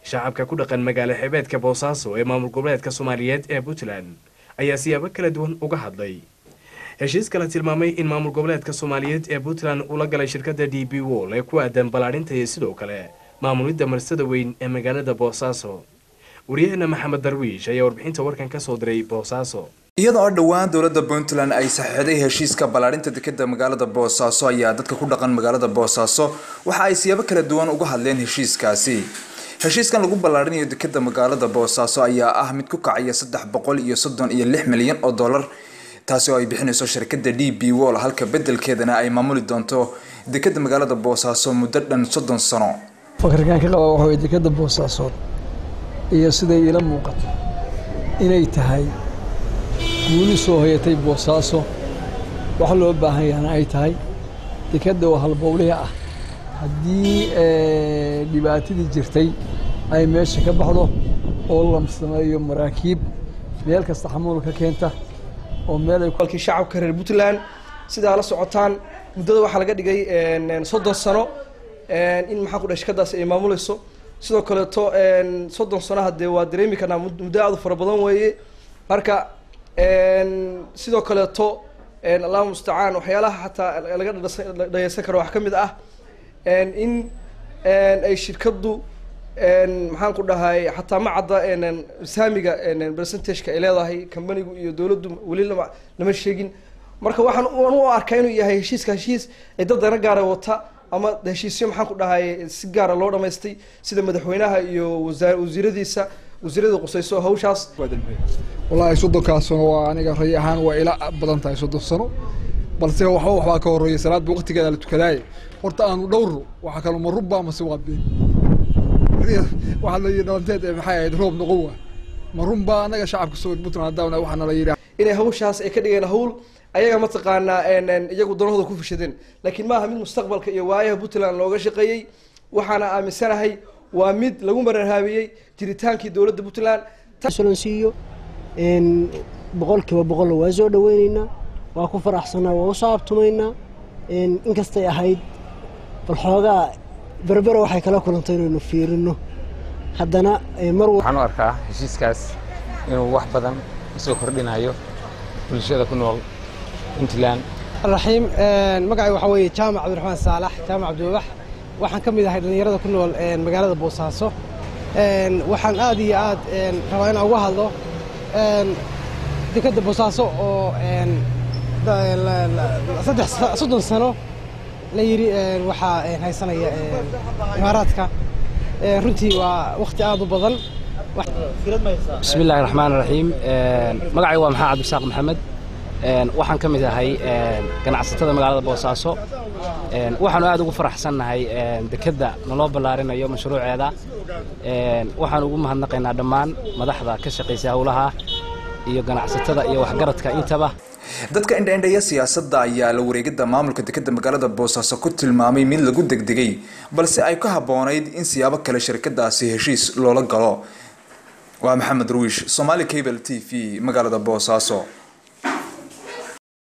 shacabka ku dhaqan magaalo xebeedka boosaaso ee maamul goboleedka soomaaliyeed ee puntland ayaa siyaabo kala duwan uga hadlay heshiis kala tilmaamay in maamul goboleedka soomaaliyeed ee puntland ula galay shirkadda d b wol ee ku aadan ballaadhinta iyo sidoo kale maamulidda marsada weyn ee magaalada boosaaso waryaheena maxamed darwiish ayaa warbixinta warkan ka soo diray boosaaso iyada oo dhowaan dowladda puntland ay saxiixday heshiiska ballaadhinta dekeda magaalada boosaaso ayaa dadka ku dhaqan magaalada boosaaso waxa ay siyaabo kala duwan uga hadleen heshiiskaasi heshiiskan lagu ballaadhinayo dekeda magaalada boosaaso ayaa ah mid ku kacaya saddex boqol iyo soddon iyo lix milyan oo dollar taasi oo ay bixinayso shirkadda d b wol halka bedelkeedana ay maamuli doonto dekeda magaalada boosaaso muddo dhan soddon sano fakarkan ka qaba waxa way dekeda boosaasood iyo siday ila muuqato inay tahay guuli soo hoyatay boosaaso wax loo baahan yahana ay tahay dekadda oo halbowlihi ah haddii dhibaatadii jirtay ay meesha ka baxdo oo la sameeyo maraakiib meel kasta xamuul ka keenta oo meel ay walkii shacabka reer puntland sidaa la socotaan muddada waxaa laga dhigay soddon sano in maxaa ku dhahay shirkadaasi ay maamulayso sidoo kaleeto soddon sano haddee waa dareemi karnaa muddo aad u fara badan weeye marka sidoo kaleeto allahu mustacaan waxyaalaha xataa laga dhageysan karo wax ka mid ah in ay shirkaddu maxaan ku dhahay xataa ma cadda saamiga percentageka ay leedahay companigu iyo dowladdu weli lama lama sheegin marka waxaan u arkaa inuu yahay heshiiska heshiis ay dad dana gaara wata ama heshiisyo maxaan ku dhahay si gaara loo dhamaystay sida madaxweynaha iyo wasaa wasiiradiisa wasiirada qusayso hawshaas wallaahi soddonkaas sano waa aniga ray ahaan waa ila badan tahay soddon sano balse waxba waxbaa ka horreeya salaadba waqtigeeda la tukadaaye horta aanu dhowrno waxaa kaloo ma rubba mase waa been waxaa la yidhi dhalanteed ee maxay ahayd roob noqon waa ma runbaa annaga shacabka soo puntland haddana waxaana la yidhi inay hawshaas ay ka dhigeen hawl ayaga mataqaanaa iyagu danahooda ku fishadeen laakiin maaha mid mustaqbalka iyo waayaha puntland looga shaqeeyey waxaana aaminsanahay waa mid lagu mararhaabiyey jiritaankii dowladda puntland siiyo boqolkiiba boqolna waa soo dhaweyneynaa waa ku faraxsanaa waa usoo abtumaynaa inkastay ahayd bal xoogaa berbera waxay kala kulantay inaynu fiirino haddana mar waxaan u arkaa heshiiskaas inuu wax badan usoo kordhinayo bulshada ku nool puntland raxiim magacay waxaa weeye jaamac cabdiraxmaan saalax jaamac cabdiwabax waxaan ka mid ahay dhallinyarada ku nool magaalada boosaaso waxaan aad iyo aad rabaa inaan uga hadlo dekadda boosaaso oo saddex soddon sano la yidhi waxaa haysanaya imaaraadka runtii waa wakhti aad u badan bismi illaahi raxmaan raxiim magacay waa maxaa cabdisaaq maxamed waxaan ka mid ahay ganacsatada magaalada boosaaso waxaanu aad ugu faraxsannahay dekedda naloo ballaarinayo mashruuceeda waxaan ugu mahadnaqaynaa dhammaan madaxda ka shaqaysa howlaha iyo ganacsatada iyo waxgaradka intaba dadka indhaindhaya siyaasadda ayaa la wareegidda maamulka dekeda magaalada boosaaso ku tilmaamay mid lagu degdegay balse ay ka habboonayd in siyaabo kale shirkadaasi heshiis loola galo waa maxamed ruwish somaali cable t v magaalada boosaaso